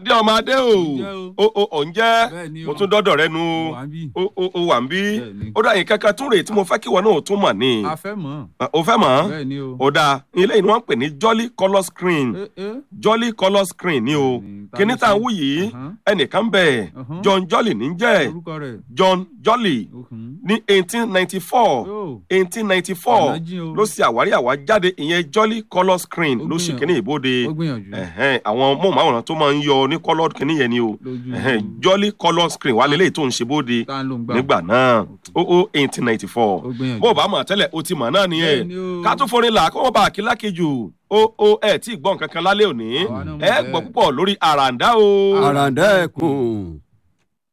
adé ọmọ adé o Ǹjẹ́ o o ò ń jẹ́ Bẹ́ẹ̀ ni mo o. tún dọ́dọ̀ rẹ nu wà á bí. o o o wà ń bí Bẹ́ẹ̀ ni. ó dà yín kankan tún rèé tí mo fẹ́ kí wọn náà tún mọ̀ ní a fẹ́ mọ̀. o fẹ́ mọ̀ bẹ́ẹ̀ ni o. ó dáa ilé yìí ni wọ́n ń pè ní jolly colour screen ẹ ẹ jolly colour screen ni o Bẹ́ẹ̀ni, ta kíní ló tá à ń ṣe? wú yìí Ọ̀hán. ẹnìkan bẹ̀ Ọ̀hán. John Jolly ní jẹ́ orúkọ rẹ̀. John Jolly Ọ̀hún. ní eighteen ninety four Yóò. eighteen ninety four Ọ̀nà jìn o. ló ṣe àwárí àwájáde ìyẹn jolly colour screen Ó ló ṣe gbìyànjú. kíní ìbòde ó gbìyànjú. ẹ̀hẹ́n, àwọn móhùnmáwòrán tó máa ń yọ ní colour kíní yẹn ni o lójú ẹ̀hẹ́n, jolly colour screen wà lélẹ́yìí tó ń ṣe bóde tá a ló ń gbà. nígbà náà ó ó eighteen ninety four ó gbìyànjú. bó o bá mọ̀ tẹ́lẹ̀ o ti mọ̀ náà nìyẹn Bẹ́ẹ̀ ni o. ká tún forin là kó wọ́n bá àkílá kejì o o ẹ̀ tí ì gbọ́ nǹkan kan lálẹ́ òní Àwa náà mọ̀ ẹ bẹ́ẹ̀. gbọ́ púpọ̀ lórí àràǹdá o. àràǹdá ẹkùn